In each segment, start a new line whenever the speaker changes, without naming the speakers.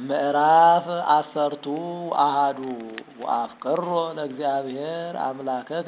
ምዕራፍ አሰርቱ አሃዱ ወአፍቅሮ ለእግዚአብሔር አምላከከ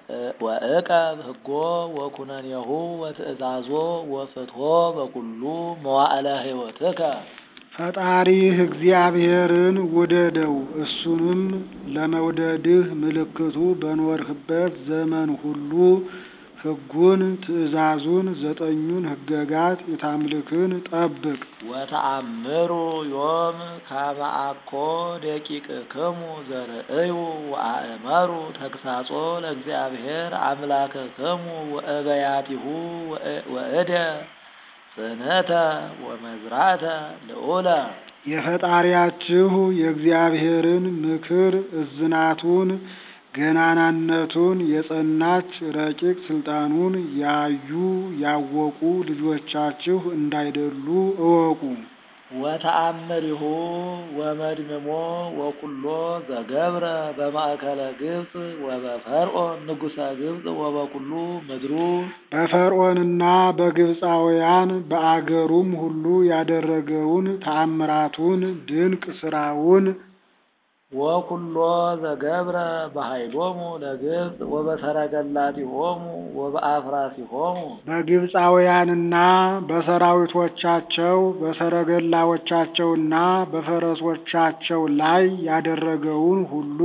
ወእቀብ ሕጎ ወኩነኔሁ ወትእዛዞ ወፍትሖ በኩሉ መዋዕለ ሕይወትከ።
ፈጣሪህ እግዚአብሔርን ውደደው እሱንም ለመውደድህ ምልክቱ በኖርህበት ዘመን ሁሉ ሕጉን ትእዛዙን ዘጠኙን ሕገጋት የታምልክን ጠብቅ።
ወተአምሩ ዮም ከመ አኮ ደቂቅክሙ ዘርእዩ ወአእመሩ ተግሳጾ ለእግዚአብሔር አምላክክሙ ወእበያቲሁ ወእደ ጽንዕተ ወመዝራዕተ ልዑለ።
የፈጣሪያችሁ የእግዚአብሔርን ምክር እዝናቱን ገናናነቱን የጸናች ረቂቅ ስልጣኑን ያዩ ያወቁ ልጆቻችሁ እንዳይደሉ እወቁ።
ወተአምሪሁ ወመድምሞ ወኩሎ ዘገብረ በማእከለ ግብፅ ወበፈርዖን ንጉሠ ግብፅ ወበኩሉ ምድሩ
በፈርዖንና በግብፃውያን በአገሩም ሁሉ ያደረገውን ተአምራቱን ድንቅ ስራውን
ወኩሎ ዘገብረ በኃይሎሙ ለግብፅ ወበሰረገላቲሆሙ ወበአፍራሲሆሙ
በግብፃውያንና በሰራዊቶቻቸው በሰረገላዎቻቸውና በፈረሶቻቸው ላይ ያደረገውን ሁሉ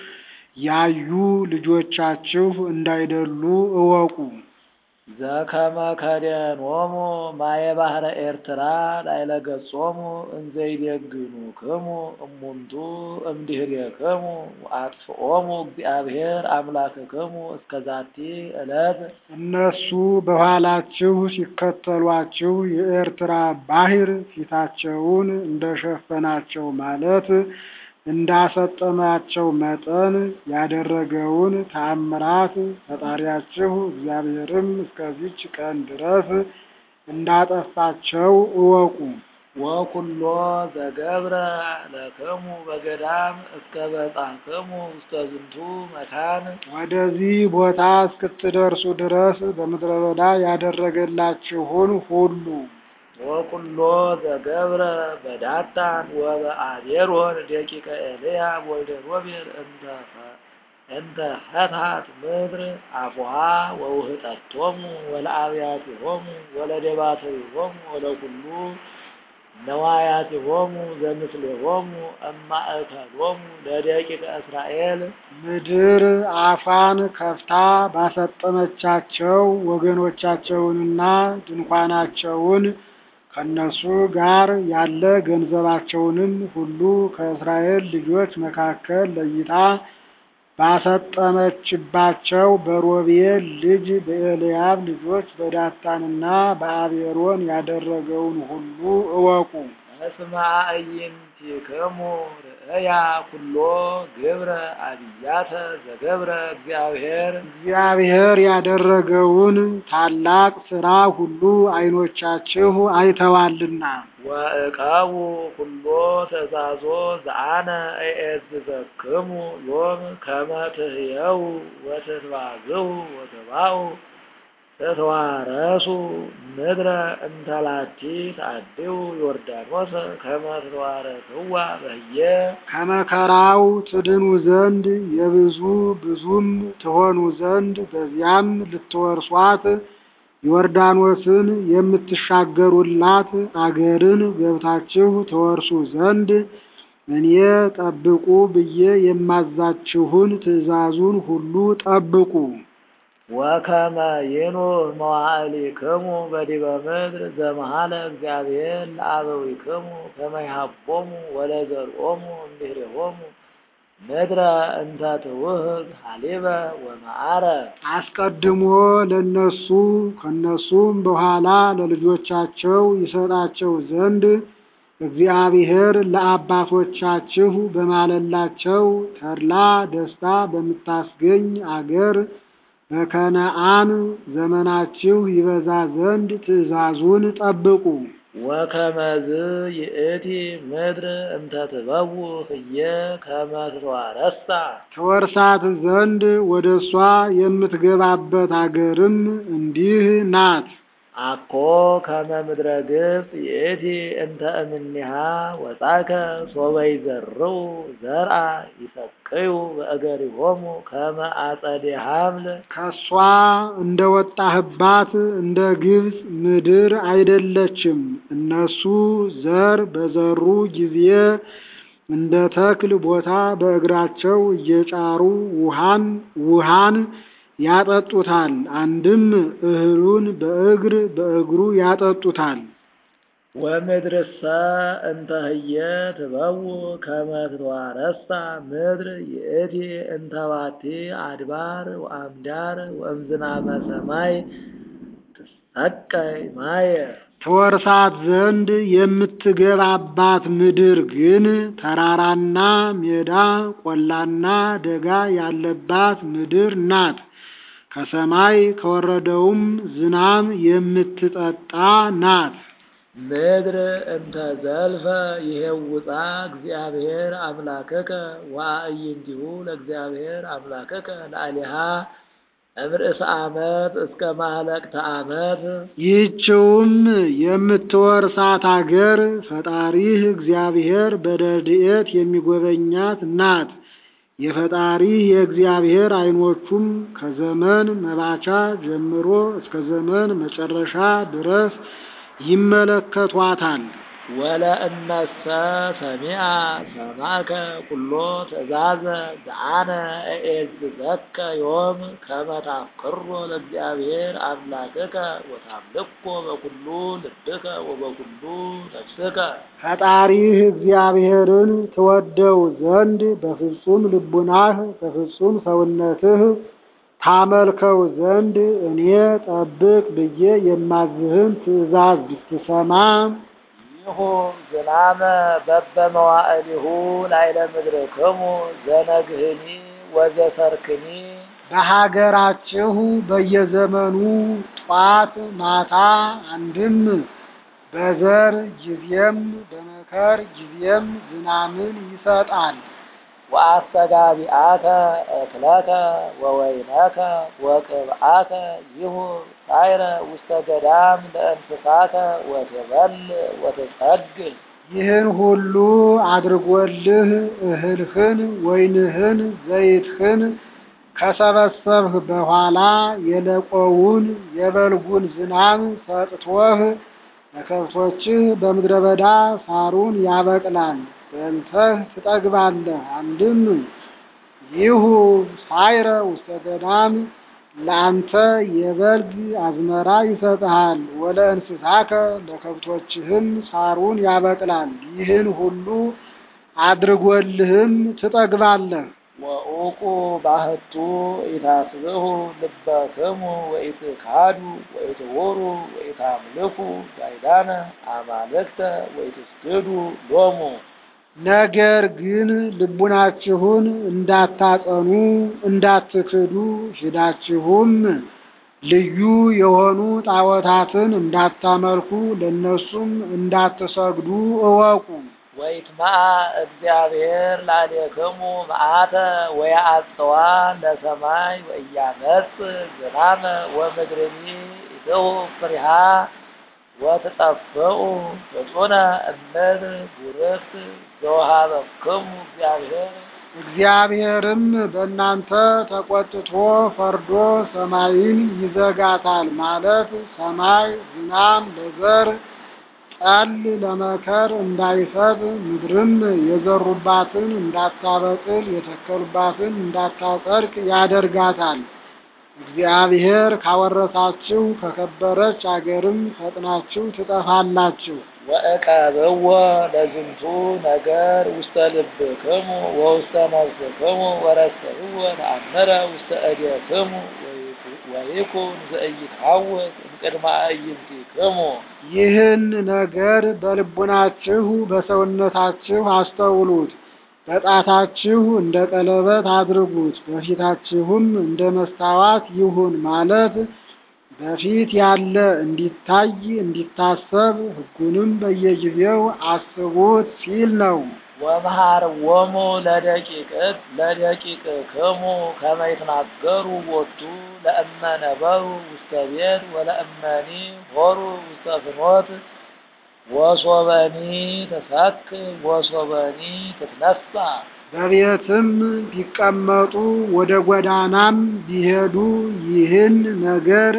ያዩ ልጆቻችሁ እንዳይደሉ እወቁ።
ዘከመ ከደኖሙ ማየ ባህረ ኤርትራ ላዕለ ገጾሙ እንዘይዴግኑክሙ እሙንቱ እምድኅሬክሙ ወአጥፍኦሙ እግዚአብሔር አምላክክሙ እስከ ዛቲ ዕለት።
እነሱ በኋላችሁ ሲከተሏችሁ የኤርትራ ባሕር ፊታቸውን እንደሸፈናቸው ማለት እንዳሰጠማቸው መጠን ያደረገውን ተአምራት ፈጣሪያችሁ እግዚአብሔርም እስከዚች ቀን ድረስ እንዳጠፋቸው እወቁ።
ወኩሎ ዘገብረ ለክሙ በገዳም እስከ በጻሕክሙ ውስተ ዝንቱ መካን
ወደዚህ ቦታ እስክትደርሱ ድረስ በምድረ በዳ ያደረገላችሁን ሁሉ
ወኩሎ ዘገብረ በዳታን ወበአቤሮን ደቂቀ ኤልያብ ወልደ ሮቤል እንተ ፈትሐት ምድር አፉሃ ወውህጠቶሙ ወለአብያቲሆሙ ወለደባትሪሆሙ ወለኩሉ ነዋያቲሆሙ ዘምስሌሆሙ እማእከሎሙ ለደቂቀ እስራኤል
ምድር አፏን ከፍታ ባሰጠመቻቸው ወገኖቻቸውንና ድንኳናቸውን ከነሱ ጋር ያለ ገንዘባቸውንም ሁሉ ከእስራኤል ልጆች መካከል ለይታ ባሰጠመችባቸው በሮቤል ልጅ በኤልያብ ልጆች በዳታንና በአቤሮን ያደረገውን ሁሉ እወቁ።
እስመ አዕይንቲክሙ ርእያ ኩሎ ግብረ አብያተ ዘገብረ እግዚአብሔር
እግዚአብሔር ያደረገውን ታላቅ ሥራ ሁሉ ዓይኖቻችሁ አይተዋልና።
ወእቀቡ ኩሎ ትእዛዞ ዘአነ እኤዝዘክሙ ዮም ከመ ትሕየው ወትትባዝሑ ወትባኡ ተተዋረሱ ምድረ እንተላቲ ተአድው ዮርዳኖስ ከመ ትተዋረስዋ በህየ
ከመከራው ትድኑ ዘንድ የብዙ ብዙም ትሆኑ ዘንድ በዚያም ልትወርሷት ዮርዳኖስን የምትሻገሩላት አገርን ገብታችሁ ትወርሱ ዘንድ እኔ ጠብቁ ብዬ የማዛችሁን ትእዛዙን ሁሉ ጠብቁ።
ወከመ ይኑር መዋዕሊክሙ በዲበ ምድር ዘመሃለ እግዚአብሔር ለአበዊክሙ ከመ ይሃቦሙ ወለዘርኦሙ እምድኅሬሆሙ ምድረ እንተ ትውህብ ሀሊበ ወመዓረ
አስቀድሞ ለነሱ ከነሱም በኋላ ለልጆቻቸው ይሰጣቸው ዘንድ እግዚአብሔር ለአባቶቻችሁ በማለላቸው ተድላ ደስታ በምታስገኝ አገር በከነአን ዘመናችሁ ይበዛ ዘንድ ትእዛዙን ጠብቁ።
ወከመዝ ይእቲ ምድር እንተ ትበው ህየ ከመ ትተዋረሳ
ተወርሳት ዘንድ ወደ እሷ የምትገባበት አገርም እንዲህ ናት።
አኮ ከመ ምድረ ግብፅ ይእቲ እንተ እምኔሃ ወጻከ ሶበ ይዘርኡ ዘርአ ይሰቅዩ በእገሪሆሙ ከመ አጸደ ሐምል
ከሷ እንደ ወጣህባት እንደ ግብፅ ምድር አይደለችም። እነሱ ዘር በዘሩ ጊዜ እንደ ተክል ቦታ በእግራቸው እየጫሩ ውሃን ውሃን ያጠጡታል። አንድም እህሉን በእግር በእግሩ ያጠጡታል።
ወምድርሰ እንተ ህየ ትበው ከመ ትትዋረሳ ምድር ይእቲ እንተ ባቲ አድባር ወአምዳር ወእምዝናመ ሰማይ ትሰቀይ ማየ
ትወርሳት ዘንድ የምትገባባት ምድር ግን ተራራና ሜዳ ቆላና ደጋ ያለባት ምድር ናት። ከሰማይ ከወረደውም ዝናም የምትጠጣ ናት።
ምድር እንተ ዘልፈ ይሄውፃ እግዚአብሔር አምላክከ ወአዕይንቲሁ ለእግዚአብሔር አምላክከ ለአሊሃ እምርእሰ ዓመት እስከ ማህለቅተ ዓመት
ይህችውም የምትወርሳት አገር ፈጣሪህ እግዚአብሔር በረድኤት የሚጎበኛት ናት። የፈጣሪህ የእግዚአብሔር ዓይኖቹም ከዘመን መባቻ ጀምሮ እስከ ዘመን መጨረሻ ድረስ ይመለከቷታል።
ወለእነሰ ሰሚዐ ሰማከ ኩሎ ትእዛዘ ዘአነ እዔዝዘከ ዮም ከመ ታፍቅሮ ለእግዚአብሔር አምላክከ ወታምልኮ በኩሉ ልብከ ወበኩሉ ነፍስከ
ፈጣሪህ እግዚአብሔርን ትወደው ዘንድ በፍጹም ልቡናህ በፍጹም ሰውነትህ ታመልከው ዘንድ እኔ ጠብቅ ብዬ የማዝህን ትእዛዝ ብትሰማ
ይሁ ዝናመ በበመዋዕሊሁ ላዕለ ምድርክሙ ዘነግህኒ ወዘሰርክኒ
በሀገራችሁ በየዘመኑ ጧት ማታ አንድም በዘር ጊዜም በመከር ጊዜም ዝናምን ይሰጣል።
ወአስተጋቢአከ እክለከ ወወይነከ ወቅብአከ ይሁ ሳይረ ውስተ ገዳም ለእንስሳከ ወትበል ወትጸግል
ይህን ሁሉ አድርጎልህ እህልህን፣ ወይንህን፣ ዘይትህን ከሰበሰብህ በኋላ የለቆውን የበልጉን ዝናብ ሰጥቶህ ለከብቶችህ በምድረ በዳ ሳሩን ያበቅላል። በልተህ ትጠግባለህ። አንድም ይሁ ሳይረ ውስተ ገዳም ለአንተ የበልግ አዝመራ ይሰጥሃል። ወለ እንስሳከ ለከብቶችህም ሳሩን ያበቅላል። ይህን ሁሉ አድርጎልህም ትጠግባለህ።
ወኡቁ ባህቱ ኢታስብሑ ልበክሙ ወኢትካዱ ወኢትውሩ ወኢታምልኩ ባዕዳነ አማልክተ ወኢትስግዱ ሎሙ
ነገር ግን ልቡናችሁን እንዳታጸኑ እንዳትክዱ ሂዳችሁም ልዩ የሆኑ ጣዖታትን እንዳታመልኩ ለእነሱም እንዳትሰግዱ እወቁ።
ወይትመዓ እግዚአብሔር ላዕሌክሙ መዓተ ወየዐጽዋ ለሰማይ ወኢያመጽእ ዝናመ ወምድርኒ ኢትሁ ፍሬሃ ወትጠፍኡ ፍጹነ እምድር ቡርክት ዘወሀበክሙ እግዚአብሔር
እግዚአብሔርም በእናንተ ተቆጥቶ ፈርዶ ሰማይን ይዘጋታል ማለት ሰማይ ዝናም ለዘር ጠል ለመከር እንዳይሰጥ ምድርም የዘሩባትን እንዳታበቅል የተከሉባትን እንዳታጸድቅ ያደርጋታል። እግዚአብሔር ካወረሳችሁ ከከበረች አገርም ፈጥናችሁ ትጠፋላችሁ።
ወእቀብዎ ለዝንቱ ነገር ውስተ ልብክሙ ወውስተ ነፍስክሙ ወረሰብዎ ተአምረ ውስተ እዴክሙ ወይኩን ዘኢይትሐወክ እምቅድመ አዕይንቲክሙ
ይህን ነገር በልቡናችሁ በሰውነታችሁ አስተውሉት። በጣታችሁ እንደ ቀለበት አድርጉት፣ በፊታችሁም እንደ መስታወት ይሁን ማለት በፊት ያለ እንዲታይ እንዲታሰብ ሕጉንም በየጊዜው አስቡት ሲል ነው።
ወመሃርዎሙ ለደቂቅት ለደቂቅክሙ ከመ ይትናገሩ ቦቱ ለእመ ነበሩ ውስተ ቤት ወለእመኒ ሆሩ ውስተ ፍኖት ወሶበኒ ትሰክ ወሶበኒ ትትነሣ
በቤትም ቢቀመጡ ወደ ጎዳናም ቢሄዱ ይህን ነገር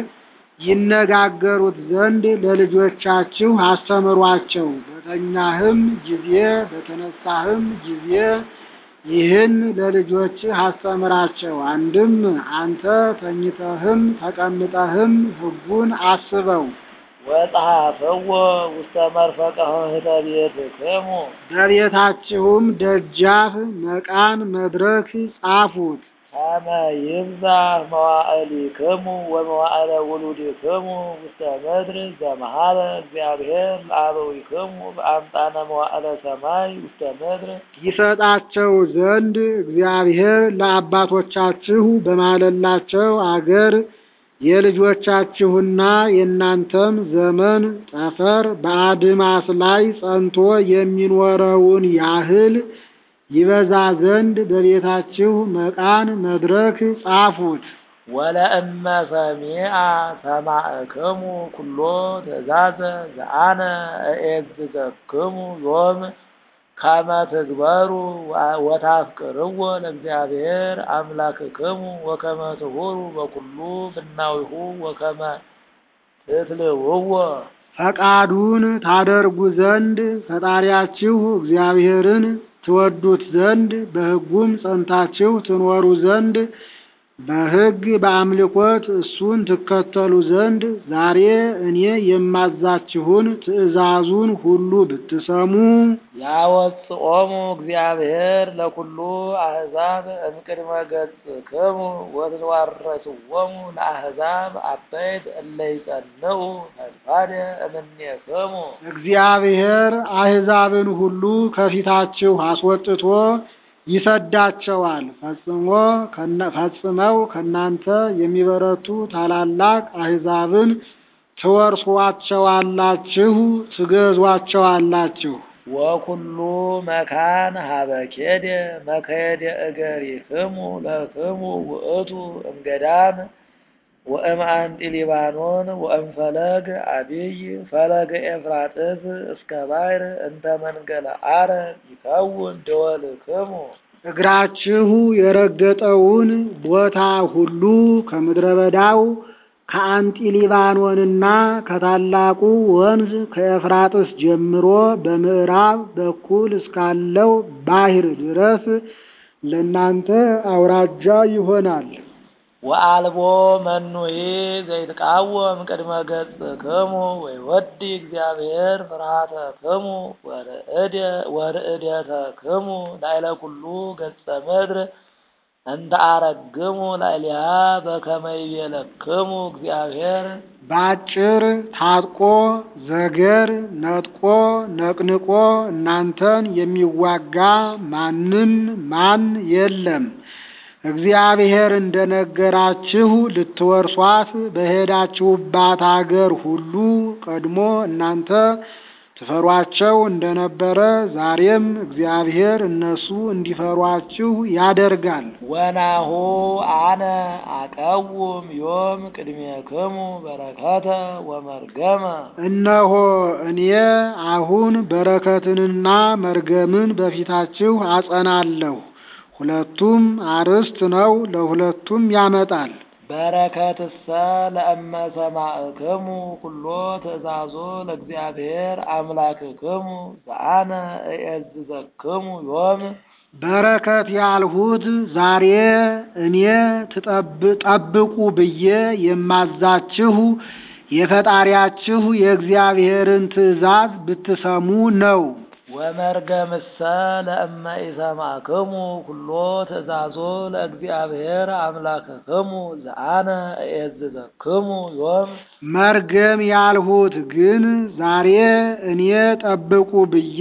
ይነጋገሩት ዘንድ ለልጆቻችሁ አስተምሯቸው። በተኛህም ጊዜ በተነሳህም ጊዜ ይህን ለልጆችህ አስተምራቸው። አንድም አንተ ተኝተህም ተቀምጠህም ሕጉን አስበው።
ወጸሐፍዎ ውስተ መርፈቀ ኆኅተ ቤትክሙ
በቤታችሁም ደጃፍ መቃን መድረክ ጻፉት።
ከመ ይብዛሕ መዋዕሊክሙ ወመዋዕለ ውሉድክሙ ውስተ ምድር ዘመሃለ እግዚአብሔር ለአበዊክሙ በአምጣነ መዋዕለ ሰማይ ውስተ ምድር
ይሰጣቸው ዘንድ እግዚአብሔር ለአባቶቻችሁ በማለላቸው አገር የልጆቻችሁና የእናንተም ዘመን ጠፈር በአድማስ ላይ ጸንቶ የሚኖረውን ያህል ይበዛ ዘንድ በቤታችሁ መቃን መድረክ ጻፉት።
ወለእመ ሰሚዐ ሰማዕክሙ ኩሎ ትእዛዘ ዘአነ እዔዝዘክሙ ዮም ከመ ትግበሩ ወታፍቅርዎ ለእግዚአብሔር አምላክክሙ ወከመ ትሁሩ በኩሉ ፍናዊሁ ወከመ ትትልውዎ
ፈቃዱን ታደርጉ ዘንድ ፈጣሪያችሁ እግዚአብሔርን ትወዱት ዘንድ በሕጉም ጸንታችሁ ትኖሩ ዘንድ በሕግ በአምልኮት እሱን ትከተሉ ዘንድ ዛሬ እኔ የማዛችሁን ትእዛዙን ሁሉ ብትሰሙ
ያወጽኦሙ እግዚአብሔር ለኩሉ አሕዛብ እምቅድመ ገጽክሙ ወትዋረስዎሙ ለአሕዛብ አበይት እለ ይጸንዑ ፈድፋደ እምኔክሙ
እግዚአብሔር አሕዛብን ሁሉ ከፊታችሁ አስወጥቶ ይሰዳቸዋል። ፈጽሞ ከነ- ፈጽመው ከእናንተ የሚበረቱ ታላላቅ አሕዛብን ትወርሷቸዋላችሁ፣ ትገዟቸዋላችሁ።
ወኩሉ መካን ሀበኬደ መከየደ እገሪክሙ ለክሙ ውእቱ እምገዳም ወእምአንጢ ሊባኖን ወእምፈለግ አቢይ ፈለገ ኤፍራጥስ እስከ ባሕር እንተ መንገለ አረብ ይከውን ደወልክሙ
እግራችሁ የረገጠውን ቦታ ሁሉ ከምድረ በዳው ከአንጢ ሊባኖንና ከታላቁ ወንዝ ከኤፍራጥስ ጀምሮ በምዕራብ በኩል እስካለው ባሕር ድረስ ለእናንተ አውራጃ ይሆናል።
ወአልቦ መኑሂ ዘይትቃወም ቅድመ ገጽክሙ ወይወዲ እግዚአብሔር ፍርሃተክሙ ወርዕደ- ወርዕደተክሙ ላዕለ ኩሉ ገጸ ምድር እንተ አረግሙ ላዕሊሃ በከመ ይቤለክሙ እግዚአብሔር
በአጭር ታጥቆ ዘገር ነጥቆ ነቅንቆ እናንተን የሚዋጋ ማንም ማን የለም። እግዚአብሔር እንደነገራችሁ ልትወርሷት በሄዳችሁባት አገር ሁሉ ቀድሞ እናንተ ትፈሯቸው እንደነበረ ዛሬም እግዚአብሔር እነሱ እንዲፈሯችሁ ያደርጋል።
ወናሁ አነ አቀውም ዮም ቅድሜክሙ በረከተ ወመርገመ
እነሆ እኔ አሁን በረከትንና መርገምን በፊታችሁ አጸናለሁ። ሁለቱም አርዕስት ነው፣ ለሁለቱም ያመጣል።
በረከትሰ ለእመ ሰማዕክሙ ኩሎ ትእዛዞ ለእግዚአብሔር አምላክክሙ ዘአነ እዔዝዘክሙ ዮም
በረከት ያልሁት ዛሬ እኔ ትጠብ- ጠብቁ ብዬ የማዛችሁ የፈጣሪያችሁ የእግዚአብሔርን ትእዛዝ ብትሰሙ ነው።
ወመርገምሰ ለእመ ኢሰማዕክሙ ኩሎ ትእዛዞ ለእግዚአብሔር አምላክክሙ ዘአነ እዔዝዘክሙ ዮም
መርገም ያልሁት ግን ዛሬ እኔ ጠብቁ ብዬ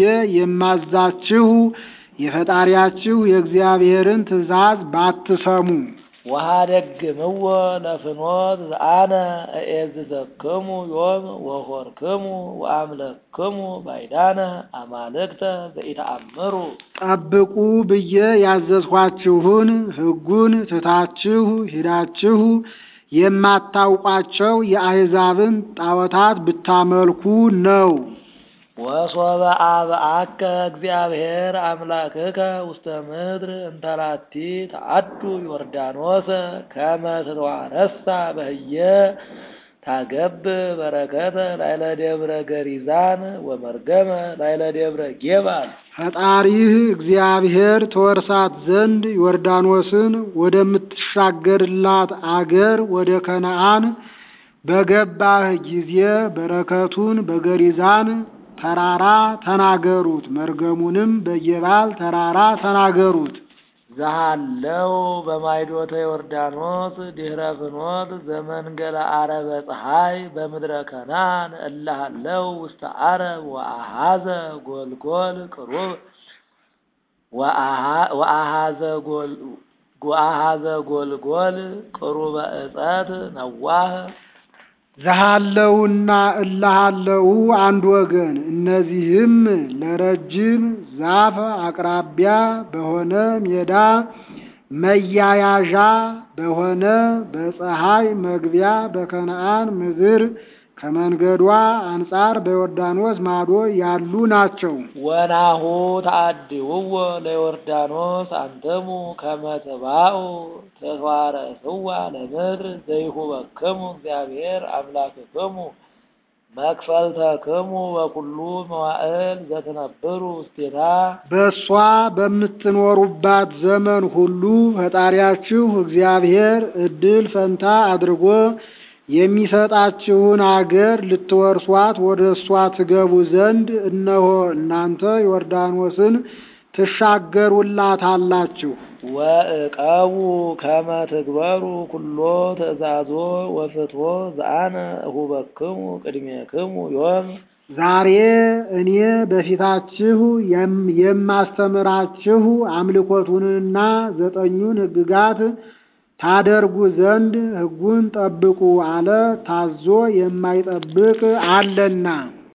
የማዛችሁ የፈጣሪያችሁ የእግዚአብሔርን ትእዛዝ ባትሰሙ
ወኀደግምዎ ለፍኖት ዘአነ እዔዝዘክሙ ዮም ወሖርክሙ ወአምለክሙ ባዕዳነ አማልክተ ዘኢተአምሩ
ጠብቁ ብዬ ያዘዝኋችሁን ሕጉን ትታችሁ ሂዳችሁ የማታውቋቸው የአሕዛብን ጣዖታት ብታመልኩ ነው።
ወሶበ አብአከ እግዚአብሔር አምላክከ ውስተ ምድር እንተ ላቲ ተአዱ ዮርዳኖስ ከመ ትተዋረሳ በህየ ታገብ በረከተ ላይለ ደብረ ገሪዛን ወመርገመ ላይለ ደብረ ጌባል
ፈጣሪህ እግዚአብሔር ተወርሳት ዘንድ ዮርዳኖስን ወደምትሻገርላት አገር ወደ ከነዓን በገባህ ጊዜ በረከቱን በገሪዛን ተራራ ተናገሩት፣ መርገሙንም በጌባል ተራራ ተናገሩት።
ዘሃለው በማይዶተ ዮርዳኖስ ድህረ ፍኖት ዘመንገለ አረበ ፀሐይ በምድረ ከናን እላሃለው ውስተ አረብ ወአሃዘ ጎልጎል ቅሩብ ወአሃዘ ጎል ወአሃዘ ጎልጎል ቅሩበ እፀት ነዋህ
ዘሃለውና እላሃለው አንድ ወገን። እነዚህም ለረጅም ዛፍ አቅራቢያ በሆነ ሜዳ መያያዣ በሆነ በፀሐይ መግቢያ በከነዓን ምድር ከመንገዷ አንጻር በዮርዳኖስ ማዶ ያሉ ናቸው።
ወናሁ ተአድውዎ ለዮርዳኖስ አንትሙ ከመ ትባኡ ተዋረስዋ ለምድር ዘይሁበክሙ እግዚአብሔር አምላክክሙ መክፈልተክሙ በኩሉ መዋዕል ዘትነብሩ ውስቴታ
በእሷ በምትኖሩባት ዘመን ሁሉ ፈጣሪያችሁ እግዚአብሔር እድል ፈንታ አድርጎ የሚሰጣችሁን አገር ልትወርሷት ወደ እሷ ትገቡ ዘንድ እነሆ እናንተ ዮርዳኖስን ትሻገሩላታላችሁ።
ወእቀቡ ከመ ትግበሩ ኩሎ ትእዛዞ ወፍትሖ ዘአነ እሁበክሙ ቅድሜክሙ ዮም
ዛሬ እኔ በፊታችሁ የም- የማስተምራችሁ አምልኮቱንና ዘጠኙን ሕግጋት ታደርጉ ዘንድ ሕጉን ጠብቁ አለ። ታዞ የማይጠብቅ አለና